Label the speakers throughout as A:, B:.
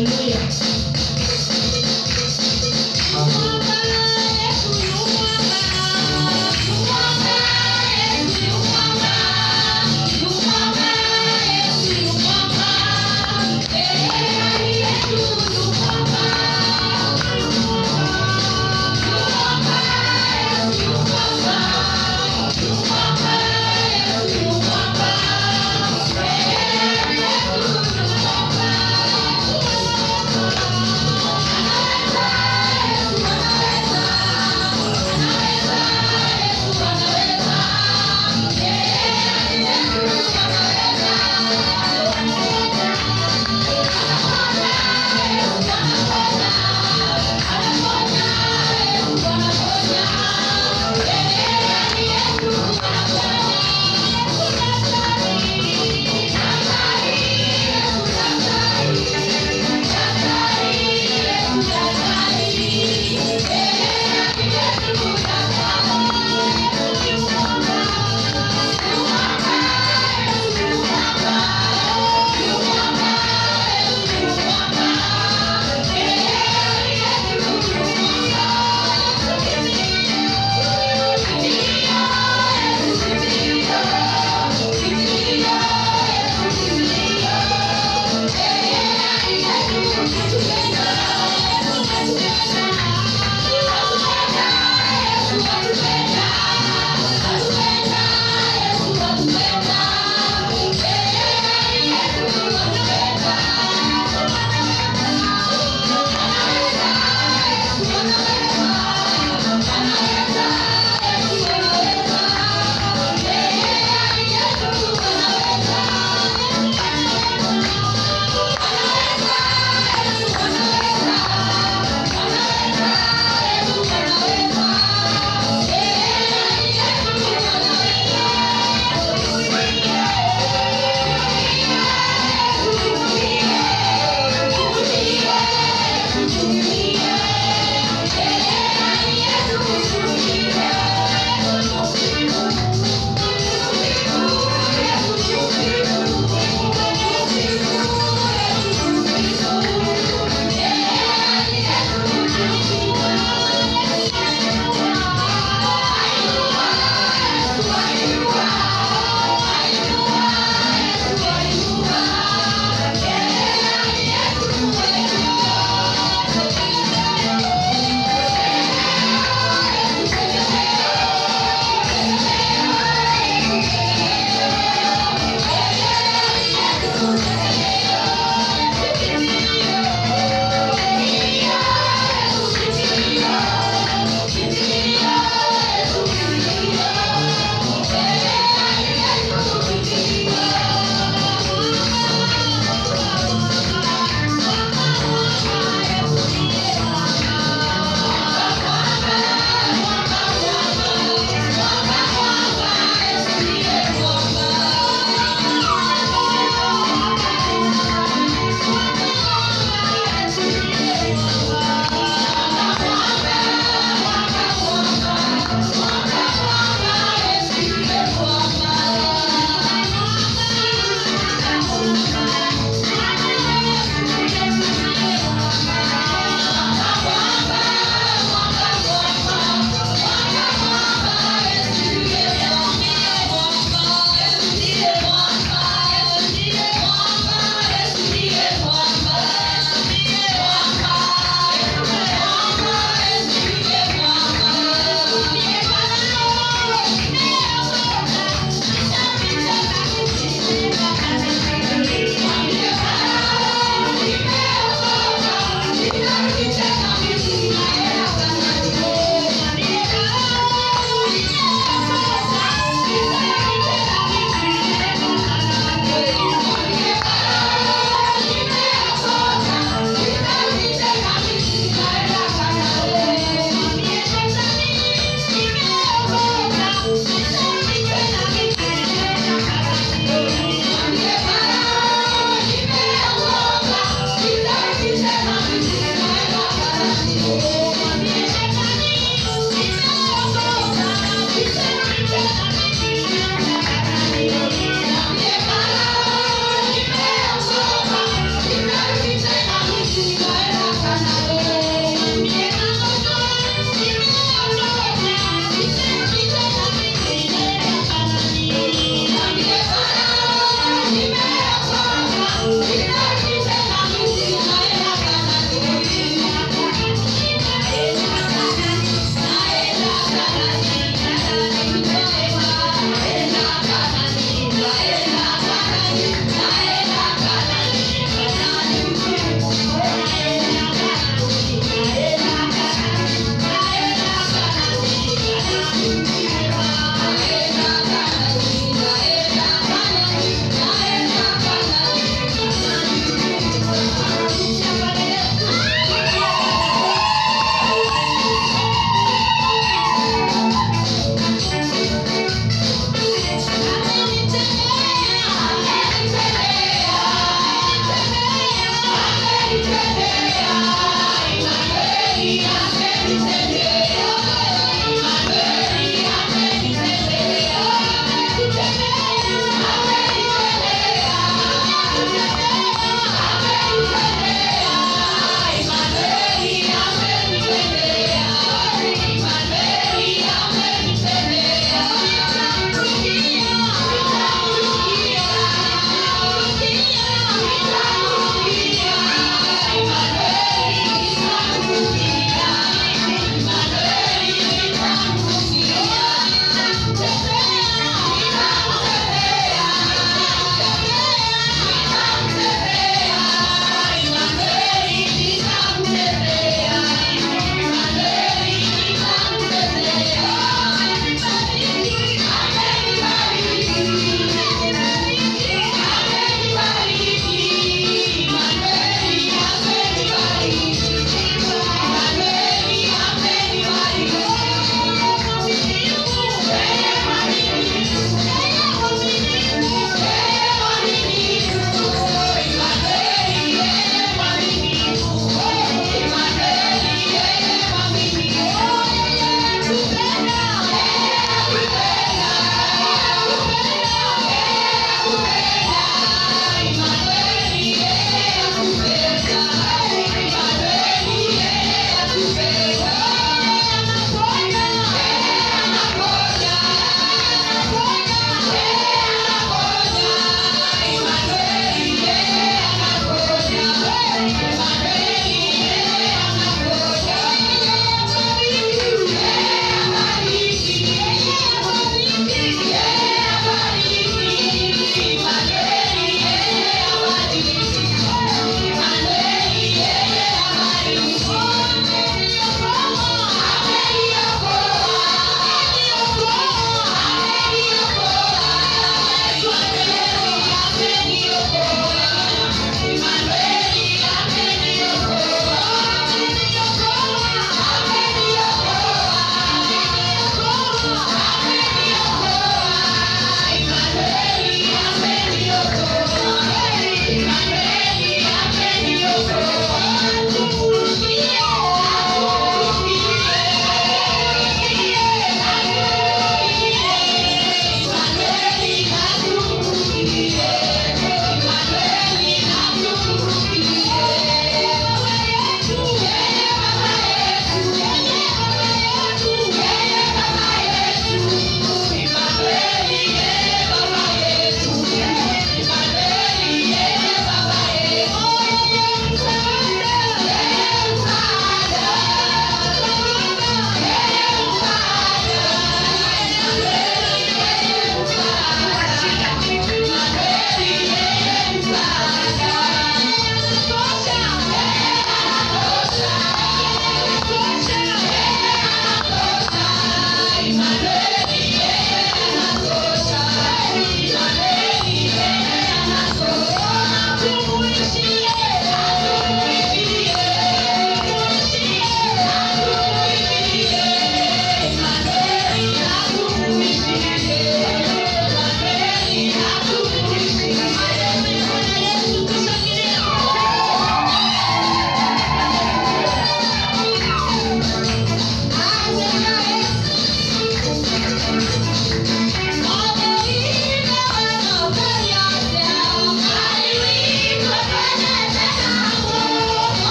A: Haleluya.
B: Thank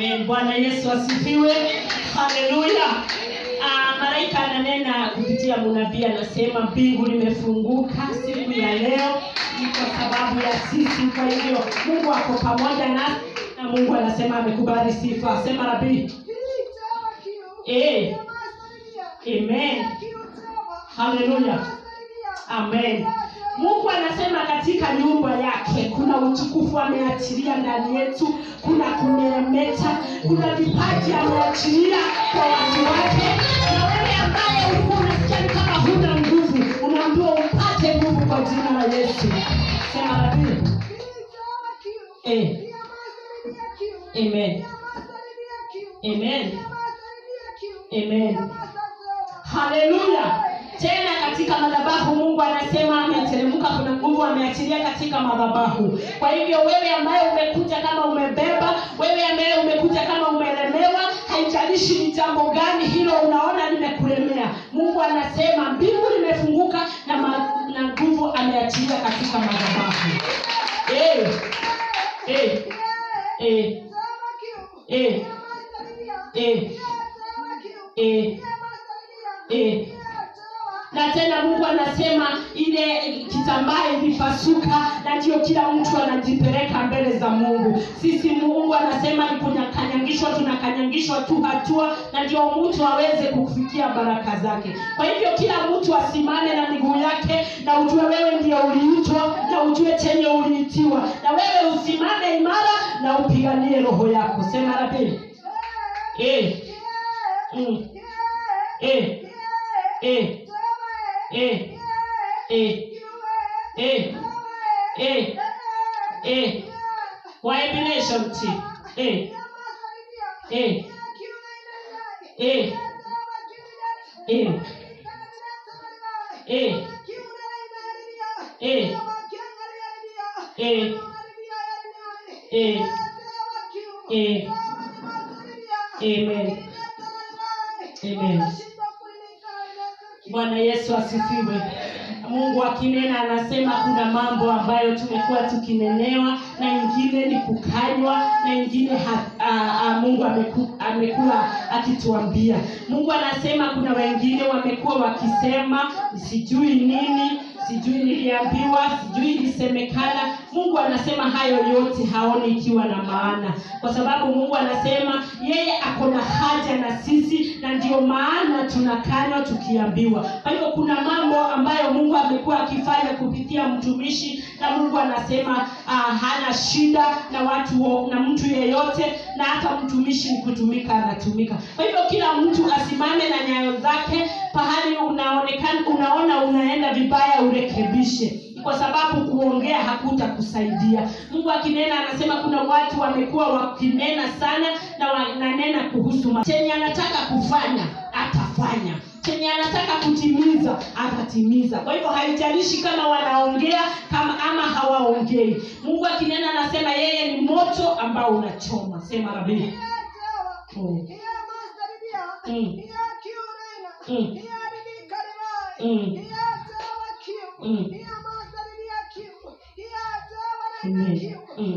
A: Amen. Bwana Yesu asifiwe. Haleluya. Ah, malaika ananena kupitia munabii anasema mbingu limefunguka siku ya leo ni kwa sababu ya sisi. Kwa hivyo Mungu ako pamoja nasi na Mungu anasema amekubali sifa. Sema rabii. Eh. Amen. Haleluya. Amen. Mungu anasema katika nyumba yake kuna utukufu ameachilia ndani yetu, kuna kumeremeta, kuna vipaji ameachilia kwa watu wake. Na wewe ambaye ulikuwa unasikia ni kama huna nguvu, unaambiwa upate nguvu kwa jina la Yesu. Sema rabii. Eh. Amen. Amen. Amen. Haleluya. Tena katika madhabahu Mungu anasema ameteremka, kuna nguvu ameachilia katika madhabahu. Kwa hivyo wewe ambaye umekuja kama umebeba, wewe ambaye umekuja kama umelemewa, haijalishi ni jambo gani hilo unaona limekulemea, Mungu anasema mbingu limefunguka na ma, na nguvu ameachilia katika madhabahu. Eh, eh, eh, eh, eh, eh, eh na tena mungu anasema ile kitambaa ilipasuka na ndio kila mtu anajipeleka mbele za mungu sisi mungu anasema ni kunyakanyangishwa tunakanyangishwa tu hatua na ndio mtu aweze kufikia baraka zake kwa hivyo kila mtu asimame na miguu yake na ujue wewe ndio uliitwa na ujue chenye uliitiwa na wewe usimame imara na upiganie roho yako sema la pili eh. mm. eh. eh. Eh, eh, eh, eh, eh. Waemination team. Eh, eh, eh, eh, eh, eh, eh, eh, eh. Amen. Amen. Bwana Yesu asifiwe. Mungu akinena anasema kuna mambo ambayo tumekuwa tukinenewa na ingine ni kukanywa na ingine ha, a, a, Mungu ameku, amekuwa akituambia. Mungu anasema kuna wengine wamekuwa wakisema sijui nini sijui niliambiwa sijui ilisemekana mungu anasema hayo yote haoni ikiwa na maana kwa sababu mungu anasema yeye ako na haja na sisi na ndio maana tunakanywa tukiambiwa kwa hivyo kuna mambo ambayo mungu amekuwa akifanya kupitia mtumishi na mungu anasema uh, hana shida na watu wo- na mtu yeyote na hata mtumishi ni kutumika anatumika kwa hivyo kila mtu asimame na nyayo zake pahali unaonekana unaona unaenda vibaya urekebishe kwa sababu kuongea hakutakusaidia mungu akinena anasema kuna watu wamekuwa wakinena sana na wananena kuhusu ma- chenye anataka kufanya atafanya chenye anataka kutimiza atatimiza kwa hivyo haijalishi kama wanaongea kama ama hawaongei mungu akinena anasema yeye ni moto ambao unachoma sema rabii Mm. Mm. Mm. Mm. Mm. Amen. Mm.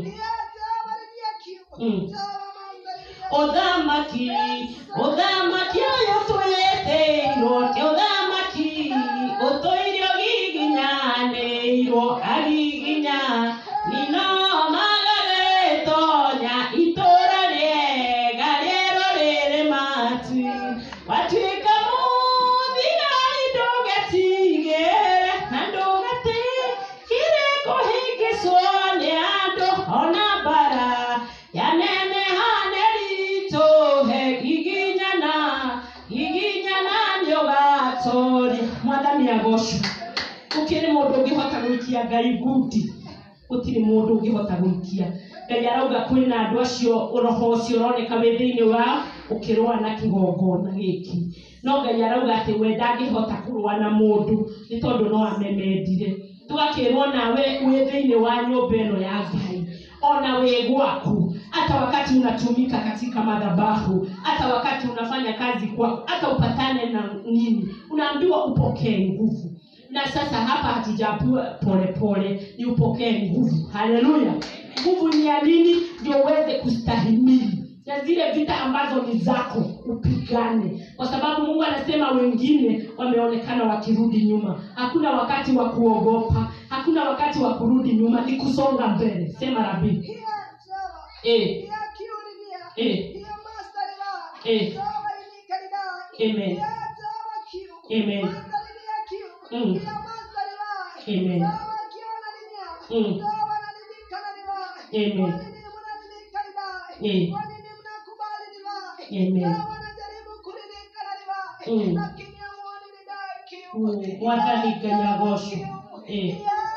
A: Mm. othamaki othamaki ũyũ twĩtĩirwo ti ũthamaki ũtũirio giginyanĩirwo agiginya nino magagĩtonya itũra rĩega rĩero rĩrĩ matu watuĩka mũthigari ndũgetigĩre na ndũgetigĩre kũhĩngĩcwo nĩ andũ ona mbara yanenehane ritũhe giginyana giginyana nĩũgatũria mwathani agocwo gũkĩrĩ mũndũ ũngĩhota gũikia ngai ngundi gũtirĩ mũndũ ũngĩhota gũikia ngai arauga kwĩna andũ acio roho ũcio ũroneka wĩ thĩinĩ wao ũkĩrũa na kĩgongona gĩkĩ no ngai arauga atĩ we ndangĩhota kũrũa na mũndũ nĩ tondũ no amemendire tũgakĩrwo nawe wĩ thĩinĩ wa nyũmba ĩno ya ngai ona wĩ gwaku hata wakati unatumika katika madhabahu hata wakati unafanya kazi kwako hata upatane na nini unaambiwa upokee nguvu na sasa hapa hatujaambiwa polepole ni upokee nguvu haleluya nguvu ni ya nini ndio uweze kustahimili na zile vita ambazo ni zako upigane kwa sababu mungu anasema wengine wameonekana wakirudi nyuma hakuna wakati wa kuogopa hakuna wakati wa kurudi nyuma ni kusonga mbele sema rabii
B: Hiya Jehova.
A: Eh.
B: Hiya kiulinia.
A: Eh.
B: Hiya master Lord.
A: Eh.
B: Jehova linikaribai.
A: Amen.
B: Hiya Jehova kiu.
A: Amen.
B: Master linia kiu.
A: Mm.
B: Hiya master Lord.
A: Amen.
B: Jehova kiona linia.
A: Mm.
B: Jehova nalinikana libai.
A: Amen.
B: Kwa nini mnaninikaribai?
A: Eh.
B: Kwa nini mnakubali libai?
A: Amen.
B: Jehova najaribu kulinikana libai.
A: Mm.
B: Lakini hamuoni nidai kiu.
A: Mm. Mwathani Ngai agocwo. Eh.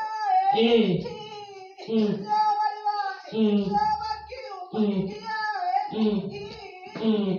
A: Eh. Mm. Mm. Mm. Mm. Mm.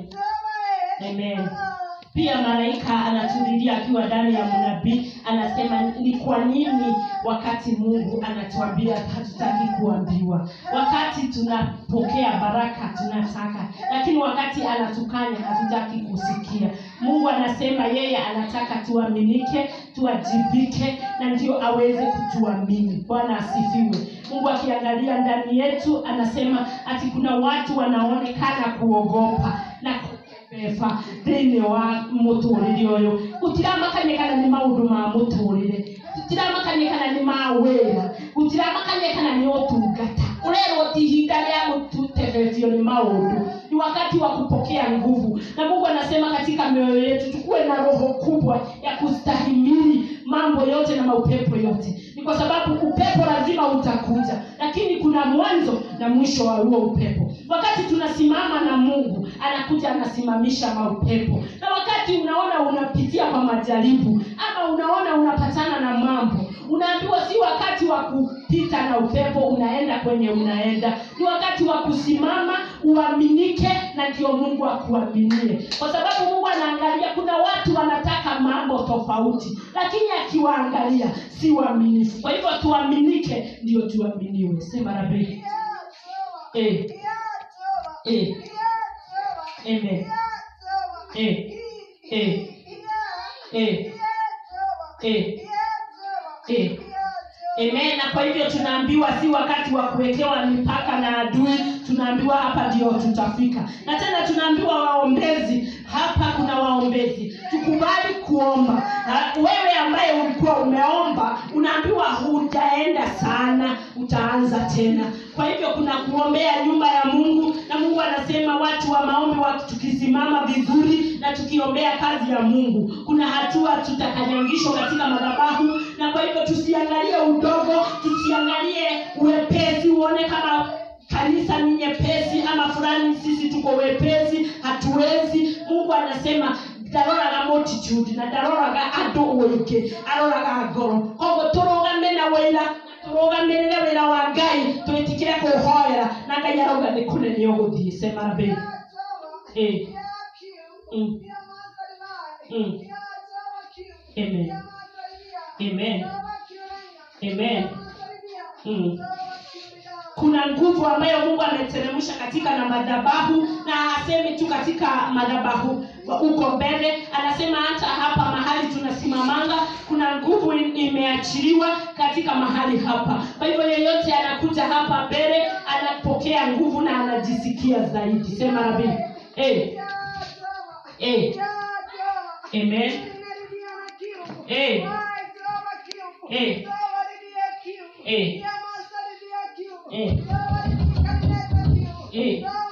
A: Amen. pia malaika anatulilia akiwa ndani ya mnabii anasema ni kwa nini wakati mungu anatuambia hatutaki kuambiwa wakati tunapokea baraka tunataka lakini wakati anatukanya hatutaki kusikia mungu anasema yeye anataka tuaminike tuajibike na ndio aweze kutuamini bwana asifiwe mungu akiangalia ndani yetu anasema ati kuna watu wanaonekana kuogopa na beba thĩinĩ wa mũtũrĩre ũyũ gũtiramakania kana nĩ maũndũ ma mũtũrĩre gũtiramakania kana nĩ ma wĩra gũtiramakania kana nĩ ũtungata ũrerwo ti ihinda rĩa gũtutebetio nĩ maũndũ ni wakati wa kupokea nguvu na mungu anasema katika mioyo yetu tukuwe na roho kubwa ya kustahimili mambo yote na maupepo yote ni kwa sababu upepo lazima utakuja lakini kuna mwanzo na mwisho wa huo upepo wakati tunasimama na mungu anakuja anasimamisha maupepo na wakati unaona unapitia kwa majaribu ama unaona unapatana na mambo unaambiwa si wakati wa kupita na upepo unaenda kwenye unaenda ni wakati wa kusimama uaminike na ndio mungu akuaminie kwa sababu mungu anaangalia kuna watu wanataka mambo tofauti lakini akiwaangalia si waaminifu kwa hivyo tuaminike ndio tuaminiwe sema rabii eh, eh, amen eh, eh, eh, eh, eh. Amen. Na kwa hivyo tunaambiwa si wakati wa kuwekewa mipaka na adui, tunaambiwa hapa ndio tutafika. Na tena tunaambiwa waombezi, hapa kuna waombezi, tukubali kuomba. Na wewe ambaye ulikuwa umeomba, unaambiwa hujaenda sana, utaanza tena. Kwa hivyo kuna kuombea nyumba ya Mungu, na Mungu anasema watu wa maombi wa tukisimama vizuri na tukiombea kazi ya Mungu, kuna hatua tutakanyangishwa katika madhabahu, na kwa hivyo tusiangalie udogo, tusiangalie uwepesi, uone kama kanisa ni nyepesi ama fulani sisi tuko wepesi hatuwezi mungu anasema ndaroraga multitude na ndaroraga andũ ũingĩ aroraga ngoro koguo tũrũgame na wĩra tũrũgamĩrĩre wĩra wa ngai twĩtikĩre kũhoera na ngai arauga nĩ kũnene ũgũthiĩ sema mbĩ Eh. Mm. Mm. Amen. Amen. Amen. Mm. kuna nguvu ambayo mungu ameteremsha katika na madhabahu na hasemi tu katika madhabahu huko mbele anasema hata hapa mahali tunasimamanga kuna nguvu in- imeachiliwa katika mahali hapa kwa hivyo yeyote anakuja hapa mbele anapokea nguvu na anajisikia zaidi sema rabi hey. Eh. Amen. Eh. Eh. Eh. Eh. Eh.